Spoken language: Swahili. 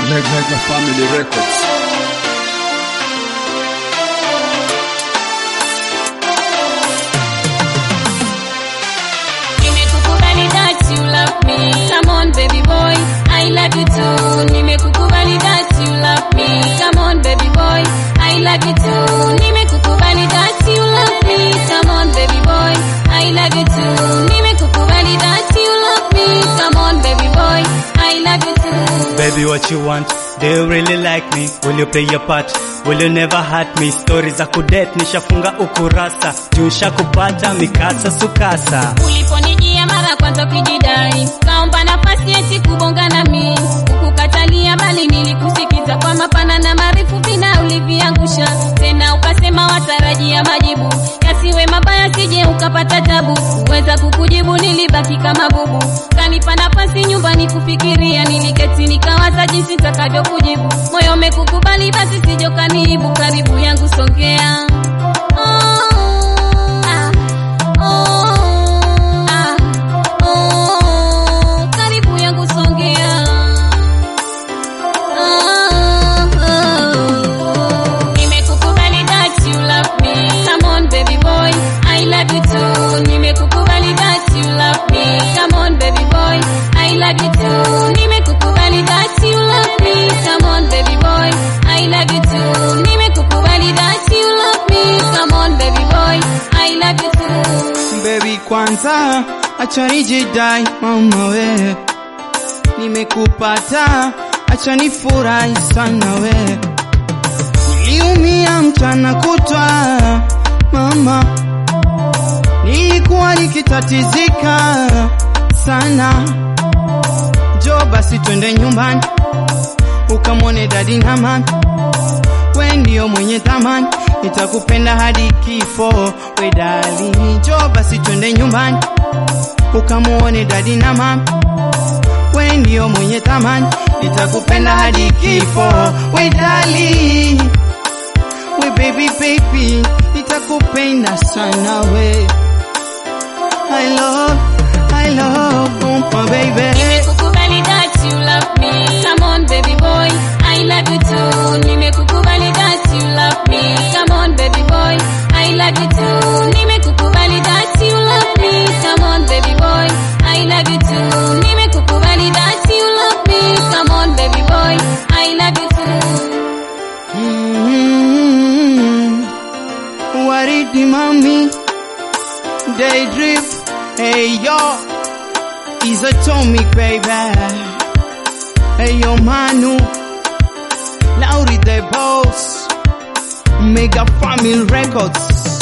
Mega Family Records. Nimekukubali that you love me. Come on baby boy, I love you too. Nimekukubali that you love me. Come on baby boy, I love you too. Nimekukubali that you love me. Come on baby boy, I love you too. Nimekukubali that you love me. Come on baby boy, I love you too. Baby, what you want? Do you really like me? Will you play your part? Will you never hurt me? Story za kudate nishafunga ukurasa, juu nishakupata mikasa sukasa. Uliponijia mara kwanza ukijidai, kaomba nafasi eti kubonga nami, ukukatalia bali nilikusikiza kwa mapana na marefu vina uliviangusha, tena ukasema watarajia majibu yasiwe mabaya, sije ukapata tabu. Kuweza kukujibu nilibaki kama bubu, kanipa nafasi nyumbani kufikiria, niliketi nikawaza jinsi nitakavyokujibu. Moyo umekukubali basi sijo kaniibu, karibu yangu songea. Oh, ah. Oh, ah, oh, karibu yangu songea. Oh, oh. Nimekukubali that you love me. Come on baby boy, I love you too. Nimekukubali that you love me. Come on baby boy, I love you too. Nimekukubali that you love me. Come on baby boy, I love you too. Nimekukubali that you love me. Come on baby boy, I love you too. Baby kwanza acha nijidai mama we nimekupata acha nifurahi sana we niliumia mchana kutwa mama nilikuwa nikitatizika sana jo basi twende nyumbani ukamwone dadi na mami we ndio mwenye thamani, nitakupenda hadi kifo. We dali, njoo basi twende nyumbani ukamuone dadi na mama. We ndio mwenye thamani, nitakupenda hadi kifo. We dali, we baby baby, nitakupenda sana we. I love, I love, oh my baby. Nimekukubali that you love me. Come on baby boy, I love you too. Nimekukubali that you love me. Come on baby boy, I love you too. Nimekukubali that you love me. Come on baby boy, I love you too. Nimekukubali that you love me. Come on baby boy, I love you too. Mm, Waridi mami, daydream, hey yo, is atomic baby. Hey yo Manu, Lauri the boss, Mega Family Records.